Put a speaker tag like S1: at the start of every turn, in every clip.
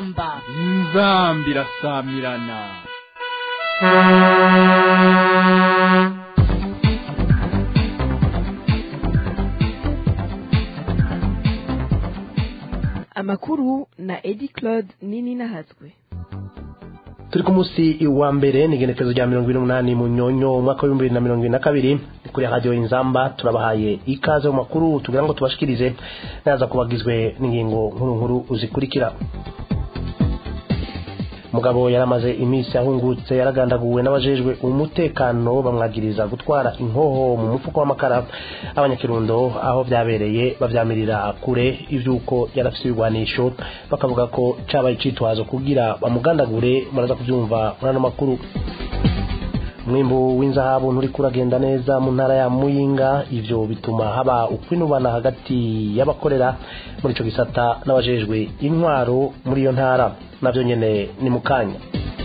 S1: inzamba
S2: inzamba irasamirana
S3: amakuru na edi claude nini nahazwe
S4: turi ku munsi wa mbere ni igenekerezo rya mirongo ine n'umunani mu nyonyo umwaka w'ibihumbi bibiri na mirongo ibiri na kabiri ni kuri radiyo inzamba turabahaye ikaze mu makuru tugira ngo tubashikirize naza kubagizwe n'ingingo nkuru nkuru zikurikira umugabo yaramaze iminsi ahungutse yaragandaguwe n'abajejwe umutekano bamwagiriza gutwara inkoho mu mufuko w'amakara abanyakirundo aho byabereye bavyamirira kure ivyuko yarafise ibigwanisho bakavuga ko cabaye icitwazo kugira bamugandagure muraza kuvyumva muri ano makuru umwimbu w'inzahabu nturi kuragenda neza mu ntara ya muyinga ivyo bituma haba ukwinubana hagati y'abakorera muri ico gisata n'abajejwe intwaro muri iyo ntara navyo nyene ni mukanya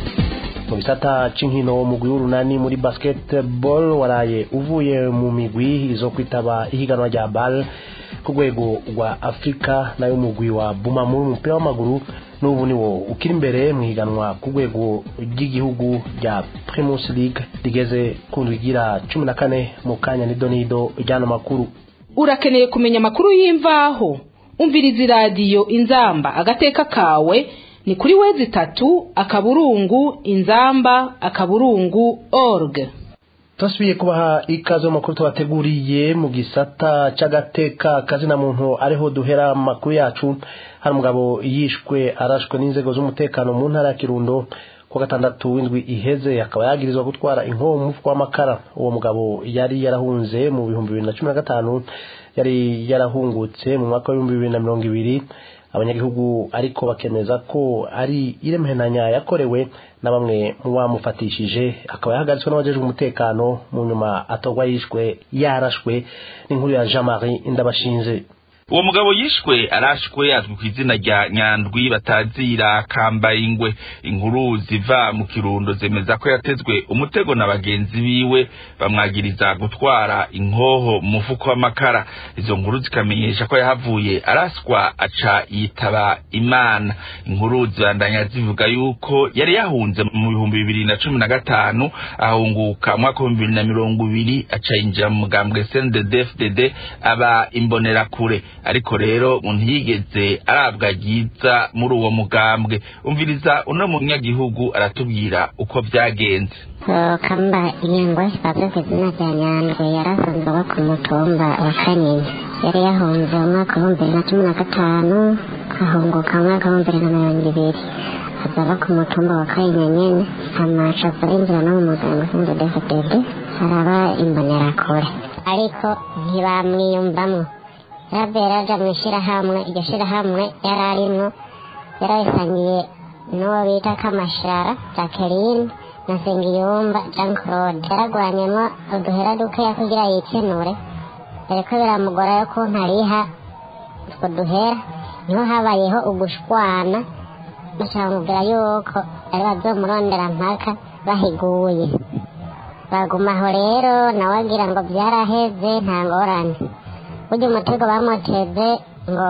S4: mu gisata c'inkino umugwi w'urunani muri basketball waraye uvuye mu migwi izo kwitaba ihiganwa rya bal ku rwego rwa afurika nayo umugwi wa bumamu umupira w'amaguru n'ubu niwo ukiri imbere mu higanwa ku rwego ry'igihugu rya primus league rigeze ku ndwi igira cumi na kane mu kanya nido nido ry'ano makuru
S1: urakeneye kumenya amakuru y'imvaho umviriza iradiyo inzamba agateka kawe ni kuri wezi itatu akaburungu inzamba akaburungu org
S4: turasubiye kubaha ikaze mu makuru tubateguriye mu gisata c'agateka kazina muntu ariho duhera mu makuru yacu hari umugabo yishwe arashwe n'inzego z'umutekano mu ntara ya kirundo ku gatandatu w'indwi iheze akaba yagirizwa gutwara inkoho mu mufuko w'amakara uwo mugabo yari yarahunze mu bihumbi bibiri na cumi na gatanu yari yarahungutse mu mwaka w'ibihumbi bibiri na mirongo ibiri abanyagihugu ariko bakemeza ko ari iremenanya yakorewe na bamwe mu bamufatishije akaba yahagaritswe n'abajejwe umutekano mu nyuma atorwa yishwe yarashwe n'inkuru ya jean marie indabashinze
S5: uwo mugabo yishwe arashwe azwi ku izina rya nyandwi batazira kambaye ingwe inkuru ziva mu kirundo zemeza ko yatezwe umutego na bagenzi biwe bamwagiriza gutwara inkoho mu mufuko w'amakara izo nkuru zikamenyesha ko yahavuye araswa aca yitaba imana inkuru zibandanya zivuga yuko yari yahunze mu bihumbi bibiri na cumi na gatanu ahunguka mu mwaka w'ibihumbi bibiri na mirongo ibiri aca yinjira mu mugambwe cnddfdd aba imbonerakure ariko rero ntiyigeze arabwa ryiza muri uwo mugambwe umviriza uno munyagihugu aratubwira uko byagenze
S6: kamba ingwe bazwi ku izina rya nyandwi yari asanzwe aba ku mutumba wa kanyinya yari yahunze mu mwaka w'ibihumbi bibiri na cumi na gatanu ahunguka mu mwaka w'ibihumbi bibiri na mirongo ibiri aza aba ku mutumba wa kanyinya nyene amaca arinjira no mu mugambwe cnddfdd araba imbonerakure ariko ntibamwiyumvamwo yavuye yaraja mu ishyirahamwe iryo shyirahamwe yari arimwo yarayisangiye n'uwo bita kamashara jacqueline na sengiyumva jean claude yaragwanyemo uduhera dukeya kugira yikenure ariko biramugora yo ko ntariha utwo duhera niho habayeho ugushwana bacamubwira yuko ari bazomurondera mpaka bahiguye bagumaho rero nawe agira ngo byaraheze nta ngorane burya umutego bamuteze ngo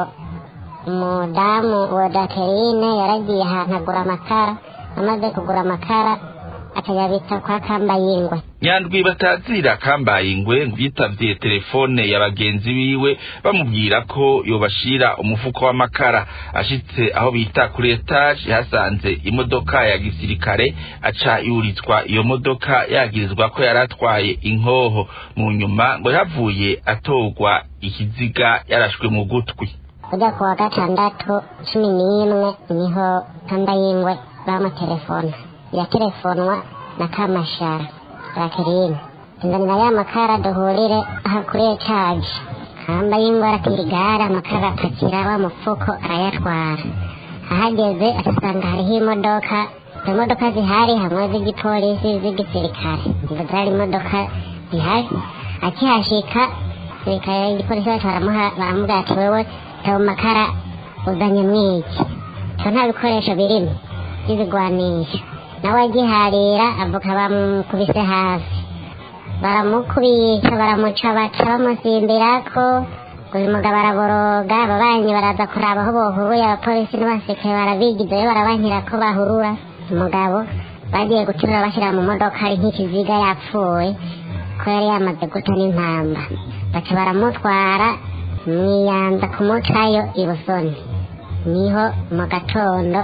S6: umudamu wa dakerine yaragiye ahantu agura amakara amaze kugura amakara akayabika kwa kambayingwe
S5: nyandwi batazira kambaye ingwe yitavye telefone ya bagenzi biwe bamubwira ko yobashira umufuko w'amakara ashitse aho bita kuri etage yasanze imodoka ya gisirikare aca yuritswa iyo modoka yagirizwa ko yari atwaye inkoho mu nyuma ngo yavuye atorwa ikiziga yarashwe mu gutwi
S6: ujya ku wa gatandatu cumi n'imwe niho kambayingwe bamutelefona yatelefonwa na kamashara rakirine inzanira ya makara duhurire aha kuri etaje kambayingwe aratira igare amakara apakira wa mufuko arayatwara ahageze asanga hariho imodoka izo modoka zihari hamwe z'igipolisi z'igisirikare izo zari imodoka zihari akihashika sirikare igipolisi bacu baramubwira ati wewe tayo makara uzanye mwiki so nta bikoresho birimo by'ibigwanisho nawe agiharira avuga bamukubise hasi baramukubita baramuca baca bamusimbirako uyu mugabo araboroga ababanyi baraza kuraba aho bohuruye abapolisi n'abasirikare barabigizayo barabankira ko bahurura umugabo bagiye guterura bashyira mu modoka ari nk'ikiziga yapfuye ko yari yamaze guta n'impamba baca baramutwara mwiyanza kumucayo i busoni niho mu gatondo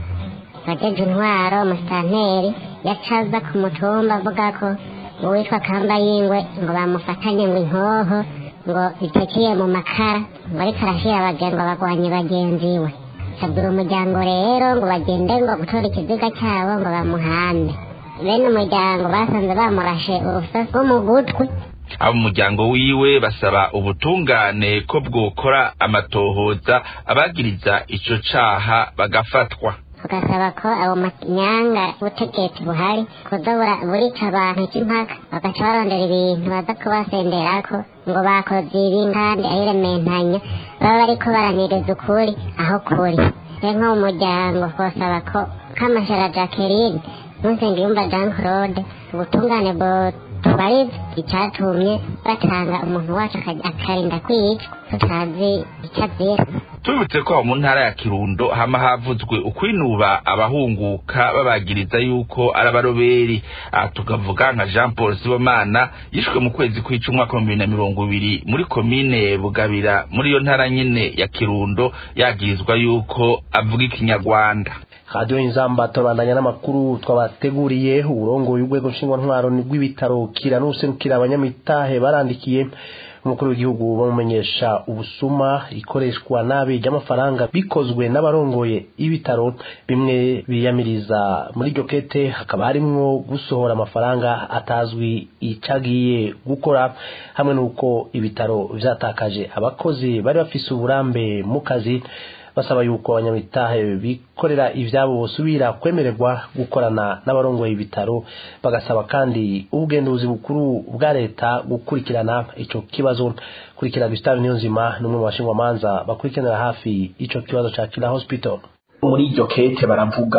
S6: bajeje intwaro umusitanteri yacaza ku mutumba avuga ko uwitwa kamba yingwe ngo bamufatanye ngo inkoho ngo itekiye mu makara ngo ariko arashyira abagenzi bagwanye bagenzi we sabura umuryango rero ngo bagende ngo gutora ikiziga cyabo ngo bamuhande bene umuryango basanze bamurashe urusasu rwo mu gutwi
S5: abo umuryango wiwe basaba ubutungane ko bwokora amatohoza abagiriza ico caha bagafatwa
S6: tugasaba ko abo manyanga ubutegetsi buhari kuza burica abantu cy'impaka bagaca barondera ibintu baza kubasenderako ngo bakoze ibi kandi ahirementanya baba bariko baraniriza ukuri aho kuri rero nko mu muryango twasaba ko kamashara jacqueline nsengiyumva jean claude ubutungane butubariza icyatumye batanga umuntu wacu akarinda kwicwa tutazi icyo azira
S5: tubibutse ko mu ntara ya kirundo hama havuzwe ukwinuba abahunguka babagiriza yuko ari abaroberi aha tukavuga nka jean paul sibomana yishwe mu kwezi kw'ica umwaka wa bibiri na mirongo ibiri muri komine bugabira muri iyo ntara nyene ya kirundo yagirizwa yuko avuga ikinyarwanda
S4: radiyo inzamba turabandanya n'amakuru twabateguriye uburongoye urwego nshingwantwaro rw'ibitaro kira n'userukira abanyamitahe barandikiye umukuru w'igihugu bamumenyesha ubusuma ikoreshwa nabi ry'amafaranga bikozwe n'abarongoye ibitaro bimwe biyamiriza muri iryo kete hakaba harimwo gusohora amafaranga atazwi icagiye gukora hamwe n'uko ibitaro vyatakaje abakozi bari bafise uburambe mu kazi basaba yuko abanyamitahe bikorera ivyabo bosubira kwemererwa gukorana n'abarongoye ibitaro bagasaba kandi ubugenduzi bukuru bwa leta gukurikirana ico kibazo kurikira Gustave Niyonzima n'umwe mu bashingwamanza bakurikiranira hafi ico kibazo ca Kila Hospital
S7: muri iryo kete baravuga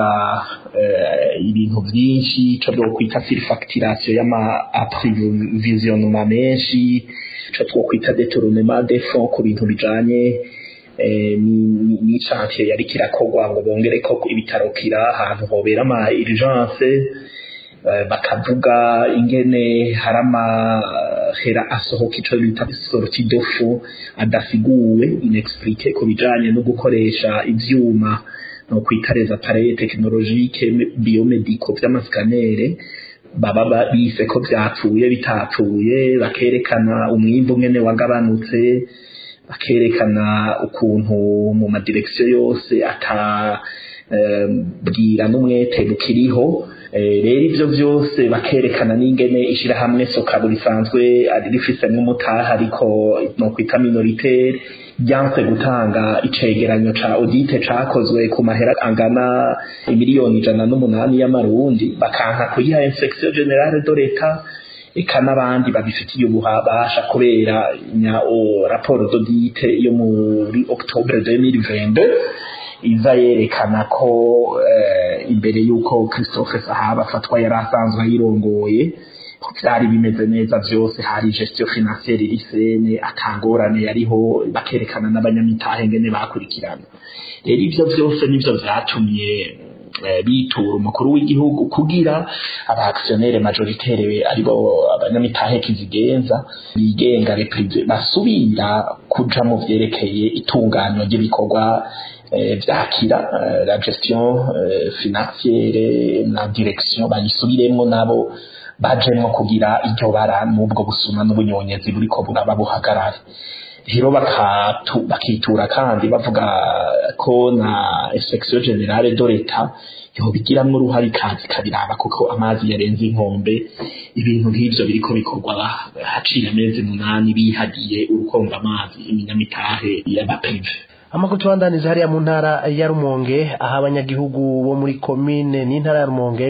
S7: ibintu byinshi icyo twokwita surfacturation y'ama approvisionnement menshi icyo twokwita detournement de fonds ku bintu bijanye n'icyantiye yari kirakorwa ngo bongere ko ibitaro kira ahantu hobera ama urgence bakavuga ingene hari amahera asohoka ico bita sorti dofu adasiguwe inexplique ku bijanye no gukoresha ivyuma no kwita les appareils technologiques biomedico vy'amasikanere baba bise ko vyapfuye bitapfuye bakerekana umwimbu ngene wagabanutse bakerekana ukuntu mu madirekisiyo yose ata bwira n'umwete bukiriho rero ibyo byose bakerekana n'ingene ishyirahamwe sokabu risanzwe rifise nk'umutaha ariko no kwita minoritere ryanse gutanga icegeranyo ca audite cakozwe ku mahera angana imiliyoni ijana n'umunani y'amarundi bakanka kuyiha inspection generale de l'etat eka n'abandi babifitiye ububasha kubera nya raporo d'audite yo muri octobre 2022 iza yerekana ko imbere y'uko christophe sahaba afatwa yari asanzwe ayirongoye byari bimeze neza byose hari gestion financière irisene atangorane yariho bakerekana n'abanyamitahe ngene bakurikirana rero ivyo byose nivyo vyatumye bitura umukuru w'igihugu kugira abaaktionnaire majoritaire aribo abanyamitahe kizigenza bigenga reprive basubira kuja mu vyerekeye itunganywa ry'ibikorwa vyakira la gestion financiere na direction bayisubiremwo nabo bajemwo kugira iryo bara n'ubwo busuma n'ubunyonyezi buriko buraba buhagarare rero bakitura kandi bavuga ko na inspection generale de l'etat yobigiramwo uruhare ikazi kabiraba kuko amazi yarenze inkombe ibintu nk'ivyo biriko bikorwa haciye amezi munani bihagiye urukonga amazi iminyamitahe y'abaprive
S4: amakuru tubandaniza hariya mu ntara ya rumonge aho abanyagihugu bo muri komine n'intara ya rumonge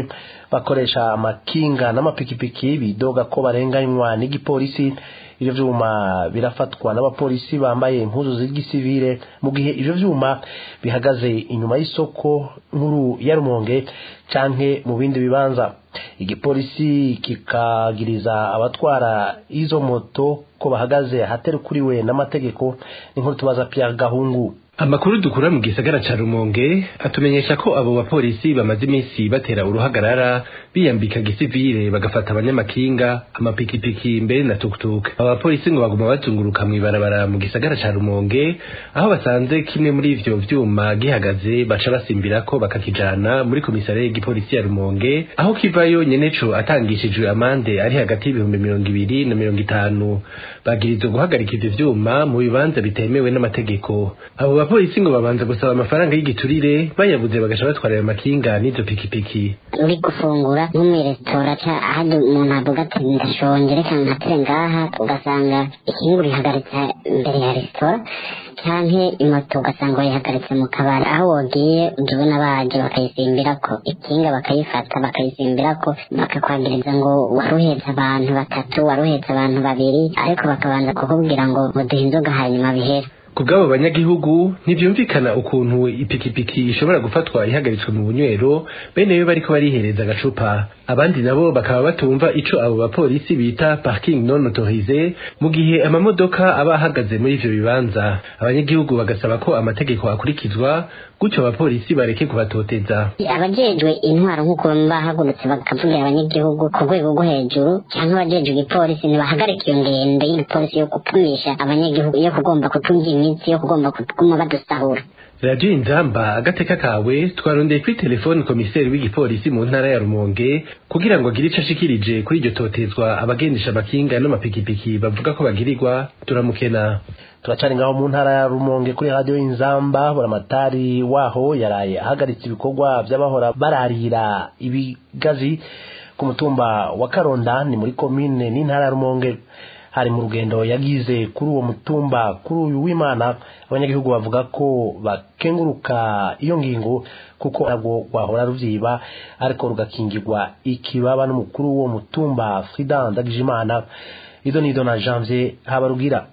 S4: bakoresha amakinga n'amapikipiki bidoga ko barenganywa n'igipolisi ivyo vyuma birafatwa n'abapolisi bambaye impuzu z'igisivile mu gihe ivyo vyuma bihagaze inyuma y'isoko nkuru ya Rumonge canke mu bindi bibanza igipolisi kikagiriza abatwara izo moto ko bahagaze ahaterukuriwe n'amategeko n'inkuru tubaza Pierre Gahungu
S8: amakuru dukura mu gisagara ca rumonge atumenyesha ko abo bapolisi bamaze iminsi batera uruhagarara biyambika gisivile bagafata abanyamakinga amapikipiki mbere na tuktuk abo bapolisi ngo baguma bazunguruka mw'ibarabara mu gisagara ca rumonge aho basanze kimwe muri ivyo vyuma gihagaze baca basimbirako bakakijana muri komisariya y'igipolisi ya rumonge aho kivayo nyeneco atangishijwe amande ari hagati y'ibihumbi mirongo ibiri na mirongo itanu bagirizwa guhagarika ivyo vyuma mu bibanza bitemewe n'amategeko abo abapolisi ngo babanza gusaba amafaranga y'igiturire bayabuze bagaca batwara ayo makinga n'izo pikipiki
S6: uri gufungura nko muri resitora ahandi umuntu avuga ati ndashonje reka nkatire ngaha ugasanga ikinga urihagaritse imbere ya resitora canke imoto ugasanga bayihagaritse mu kabari aho wogiye ujya ubona baje bakayisimbirako ikinga bakayifata bakayisimbirako bakakwagiriza ngo waruhetse abantu batatu waruhetse abantu babiri ariko bakabanza kukubwira ngo muduhe inzoga hanyuma bihere
S8: ku bw'abo banyagihugu ntibyumvikana ukuntu ipikipiki ishobora gufatwa ihagaritswe mu bunywero bene yo bariko barihereza agacupa abandi nabo bakaba batumva ico abo bapolisi bita parking non autorisé mu gihe amamodoka aba ahagaze muri ivyo bibanza abanyagihugu bagasaba ko amategeko akurikizwa gutyo abapolisi bareke kubatoteza
S6: abajejwe intwaro nk'uko bahagurutse bakavugira abanyagihugu ku rwego rwo hejuru cyangwa abajejwe igipolisi ntibahagarika iyo ngendo y'igipolisi yo gupimisha abanyagihugu yo kugomba kutunga iminsi yo kugomba kuguma badusahura
S8: radiyo inzamba agateka kawe twarondeye kuri telefoni komiseri w'igipolisi mu ntara ya rumonge kugira ngo agire ico ashikirije kuri iryo totezwa abagendesha amakinga n'amapikipiki bavuga ko bagirirwa turamukena
S4: turacari ngaho mu ntara ya rumonge kuri radiyo inzamba buramatari waho yaraye ahagaritse ibikorwa vy'abahora bararira ibigazi ku mutumba wa karonda ni muri komine n'intara ya rumonge hari mu rugendo yagize kuri uwo mutumba kuri uyu w'imana abanyagihugu bavuga ko bakenguruka iyo ngingo kuko ntabwo rwahora ruvyiba ariko rugakingirwa ikibaba n'umukuru w'uwo mutumba frida ndagijimana izo nido na janvier habarugira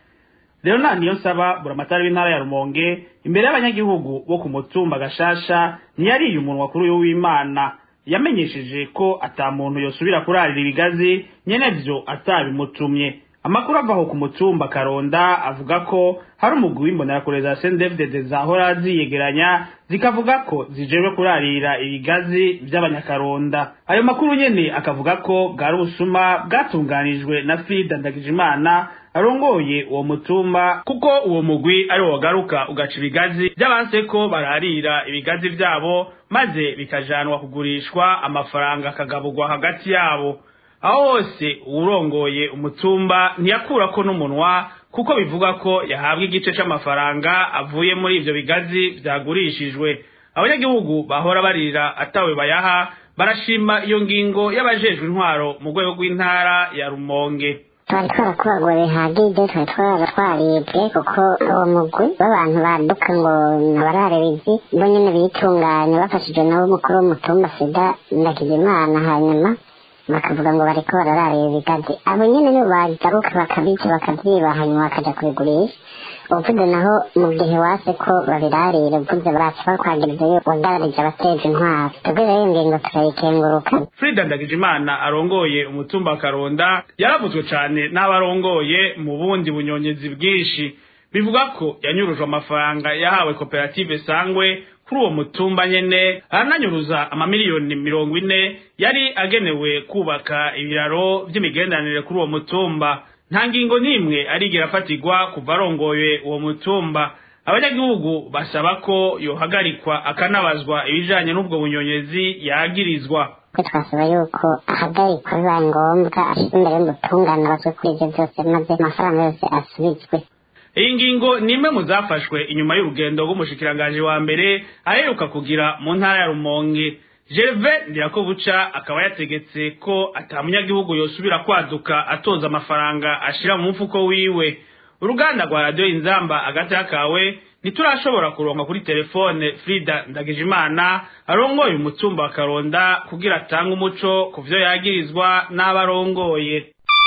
S9: rero nta niyo nsaba buramatari w'intara ya rumonge imbere y'abanyagihugu bo ku mutumba gashasha ntiyariye umunwa kuri uyu w'imana yamenyesheje ko ata muntu yosubira kurarira ibigazi nyene vyo atabimutumye amakuru avaho ku mutumba karonda avuga ko hari umugwi w'imbonerakure za sendefdede zahora ziyegeranya zikavuga ko zijejwe kurarira ibigazi vy'abanyakaronda ayo makuru nyene akavuga ko bwari ubusuma bwatunganijwe na frida ndagijimana arongoye uwo mutumba kuko uwo mugwi ari wo wagaruka ugaca ibigazi by'abanse ko bararira ibigazi vyabo maze bikajanwa kugurishwa amafaranga akagaburwa hagati yabo aho hose uwurongoye umutumba ntiyakurako n'umunwa kuko bivuga ko yahabwa igice c'amafaranga avuye muri ivyo bigazi vyagurishijwe abanyagihugu bahora barira atawe bayaha barashima iyo ngingo y'abajejwe intwaro mu rwego rw'intara ya rumonge
S6: twari twarakubaguwe bihagije twari twaba twaribwe kuko uwo mugwi w'abantu baduka ngo nabarare bizi bo nyene bitunganya bafashijwe nabo umukuru w'umutumba sida ndakijimana hanyuma bakavuga ngo bariko barararira ibigazi abo nyene nibo bagaruka bakabica bakavyiba hanyuma bakaja kubigurisha uvuze naho mu gihe wase ko babirarira uvuze baca bakwagiriza yo wagararije abateje intwaro twebwe rero iyo ngingo turayikenguruka
S9: frida ndagijimana arongoye umutumba wa karonda yaravuzwe cane n'abarongoye mu bundi bunyonyezi bwinshi bivuga ko yanyurujwe amafaranga yahawe koperative sangwe kuri uwo mutumba nyene arananyuruza amamiliyoni mirongo ine yari agenewe kubaka ibiraro vy'imigenderanire kuri uwo mutumba nta ngingo n'imwe arigera afatirwa kuva arongoye uwo mutumba abanyagihugu basaba ko yohagarikwa akanabazwa ibijanye n'ubwo bunyonyezi yagirizwa
S6: twasaba yuko ahagarikwa bibaye ngombwa ashyize imbere y'umutungane abazwe kuri ibyo byose maze amafaranga yose asubizwe
S9: iyi ngingo ni imwe mu zafashwe inyuma y'urugendo rw'umushikiranganji wa mbere aheruka kugira mu ntara ya rumonge gerve ndirakobuca akaba yategetse ko ata munyagihugu yosubira kwaduka atoza amafaranga ashira mu mufuko wiwe uruganda rwa radiyo inzamba agata kawe ntiturashobora kuronka kuri telefone frida ndagijimana arongoye umutumba wa karonda kugira atange umuco ku vyo yagirizwa n'abo arongoye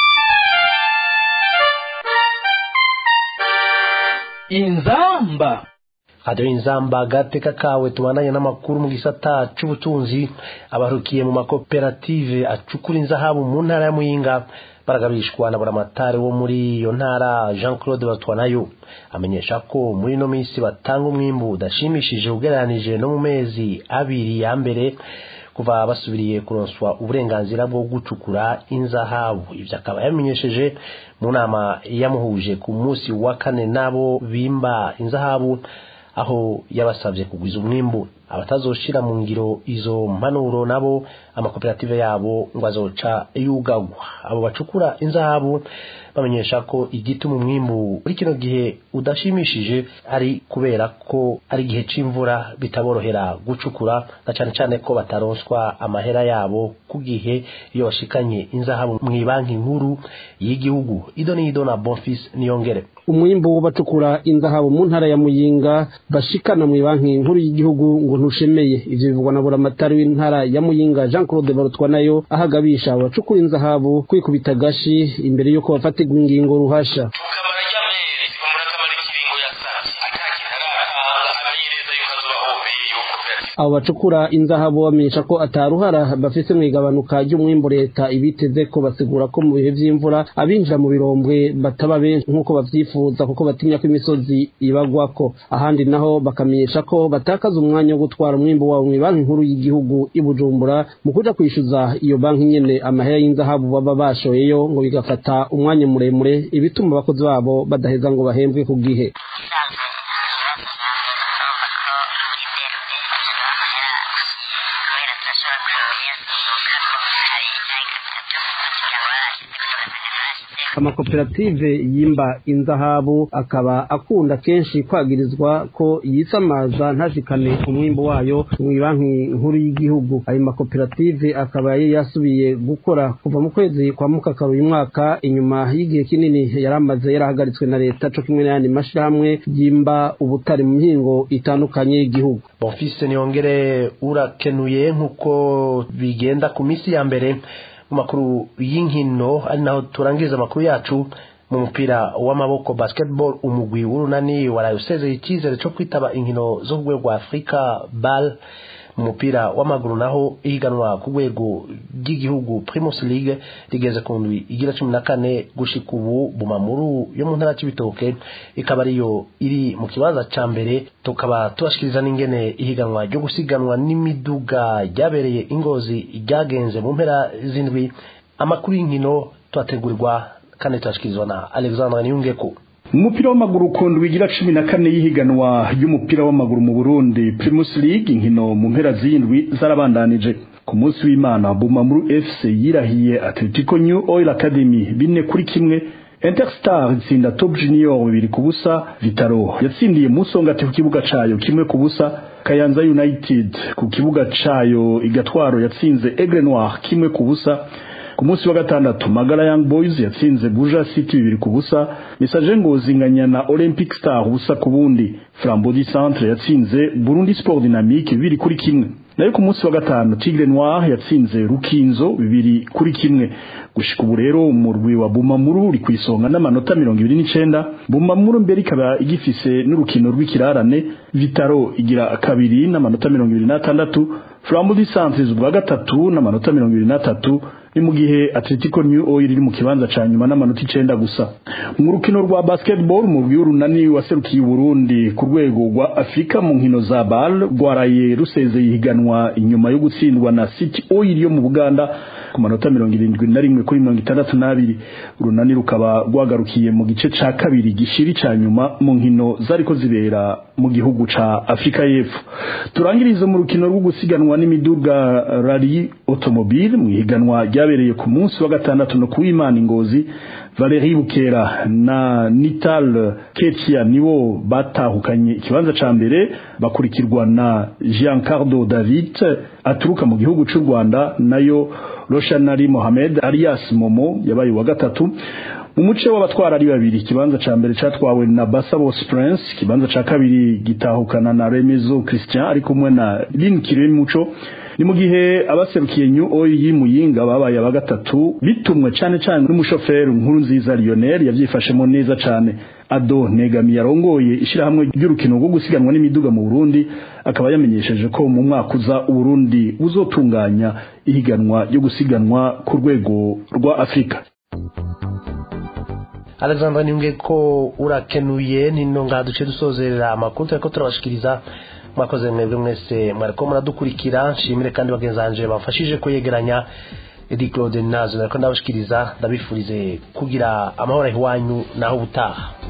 S2: inzamba
S4: radiyo inzamba agateka kawe tubandanye n'amakuru mu gisata c'ubutunzi abarukiye mu makoperative acukura inzahabu mu ntara ya muyinga baragabishwa na buramatari wo muri iyo ntara jean claude batwanayo amenyesha ko muri ino minsi batanga umwimbu udashimishije ugereranije no mu mezi abiri ya mbere kuva basubiriye kuronswa uburenganzira bwo gucukura inzahabu ibyo akaba yamenyesheje mu nama yamuhuje ku munsi wa kane n'abo bimba inzahabu aho yabasabye kugwiza umwimbu abatazoshira mu ngiro izo mpanuro nabo amakoperative yabo ngo azoca yugagwa abo bacukura inzahabu bamenyesha ko igituma umwimbu muri kino gihe udashimishije ari kubera ko ari igihe c'imvura bitaborohera gucukura na cane cane ko bataronswa amahera yabo ku gihe iyo bashikanye inzahabu mu banki nkuru y'igihugu ido n'ido na bonfis niyongere
S10: umwimbu bacukura inzahabu mu ntara ya muyinga bashikana mu banki nkuru y'igihugu ngo ntushemeye ivyo bivugwa na buramatari w'intara ya muyinga jean claude barutwa nayo ahagabisha abacukura inzahabu kwikubita gashi imbere y'uko bafatirwa ingingo ruhasha abo bacukura inzahabu bamenyesha ko ataruhara bafise mu igabanuka ry'umwimbu leta ibiteze ko basigura ko mu bihe vy'imvura abinjira mu birombwe bataba benshi nk'uko bavyifuza kuko batinya ko imisozi ibagwako ahandi naho bakamenyesha ko batakaza umwanya wo gutwara umwimbu wabo mu banki nkuru y'igihugu i bujumbura mu kuja kwishyuza iyo banki nyene amahera y'inzahabu baba bashoyeyo ngo bigafata umwanya muremure ibituma abakozi babo badaheza ngo bahembwe ku gihe amakoperative yimba inzahabu akaba akunda kenshi kwagirizwa ko yisamaza ntashikane umwimbo wayo mu banki nkuru y'igihugu ayo makoperative akaba yari yasubiye gukora kuva mu kwezi kwa mukakaru uyu mwaka inyuma y'igihe kinini yari amaze yarahagaritswe na leta co kimwe n'ayandi mashirahamwe yimba ubutari mu mihingo itandukanye y'igihugu
S4: bonfise niyongere urakenuye nk'uko bigenda ku minsi ya mbere mu makuru y'inkino ari naho turangiza amakuru yacu mu mupira w'amaboko basketball umugwi w'urunani waraye usezeye icyizere cyo kwitaba inkino zo ku rwego rwa afurika bal mu mupira w'amaguru naho ihiganwa ku rwego rw'igihugu primus league rigeze ku ndwi igira cumi na kane gushika ubu bumamuru yo mu ntara cy'ibitoke ikaba ariyo iri mu kibanza ca mbere tukaba tubashikiriza n'ingene ihiganwa ryo gusiganwa n'imiduga ryabereye ingozi ryagenze mu mpera z'indwi amakuru y'inkino tuhategurirwa kandi tuyashikirizwa na alexandre niyungeko
S11: umupira w'amaguru ukundwa igira cumi na kane y'ihiganwa ry'umupira w'amaguru mu burundi primus league inkino mu mpera z'indwi zarabandanije ku munsi w'imana bumamuru fc yirahiye atletico new oil academy bine kuri kimwe interstar itsinda top junior bibiri ku busa vitaro yatsindiye musongati ku kibuga cayo kimwe ku busa kayanza united ku kibuga cayo igatwaro yatsinze aigle noir kimwe ku busa ku munsi wa gatandatu magara young boys yatsinze buja city bibiri ku busa message ngozi nganya na olympic star ubusa ku bundi frambodi centre yatsinze burundi sport dynamique bibiri kuri kimwe nayo ku munsi wa gatanu tigre noir yatsinze rukinzo bibiri kuri kimwe gushika ubu rero umurwi wa bumamuru uri ku isonga n'amanota mirongo ibiri n'icenda bumamuru mbere ikaba igifise n'urukino rw'ikirarane vitaro igira kabiri n'amanota mirongo ibiri n'atandatu flamudi centres ubwa gatatu n'amanota mirongo ibiri n'atatu ni mu gihe atletico new oil iri mu kibanza ca nyuma n'amanota icenda gusa mu rukino rwa basketball umurwi w'urunani waserukiye uburundi ku rwego rwa afurika mu nkino za bal rwaraye rusezeye ihiganwa inyuma yo gutsindwa na city oil yo mu buganda ku manota mirongo irindwi na rimwe kuri mirongo itandatu n'abiri urunani rukaba rwagarukiye mu gice ca kabiri gishiri ca nyuma mu nkino zariko zibera mu gihugu ca afurika y'epfo turangirize mu rukino rwo gusiganwa n'imiduga rari automobile mu ihiganwa ryabereye ku munsi wa gatandatu no kuw'imana ingozi Valerie Bukera na Nital Ketia nibo batahukanye ikibanza ca mbere bakurikirwa na Giancarlo David aturuka mu gihugu c'u Rwanda nayo Roshanari Mohamed alias Momo yabaye wa gatatu mu muce w'abatwara ari babiri ikibanza ca mbere catwawe na Basabos Prince ikibanza ca kabiri gitahukana na Remezo Christian ari kumwe na Lin Muco ni mu gihe abaserukiye New Oil Muyinga babaye aba gatatu bitumwe cane cane n'umushoferi nkuru nziza Lionel yavyifashemo neza cane Ado Negami yarongoye ishirahamwe ry'urukino rwo gusiganwa n'imiduga mu Burundi akaba yamenyesheje ko mu mwaka uza Uburundi buzotunganya ihiganwa ryo gusiganwa ku rwego rwa Afrika
S4: alexandre nimbwe ko urakenuye nino ngaha duce dusozerera amakuru turiko turabashikiriza mwakoze mwebwe mwese mwariko muradukurikira nshimire kandi bagenzi banje bamfashije kuyegeranya edi claude nazo nariko ndabashikiriza ndabifurize kugira amahoro iwanyu naho ubutaha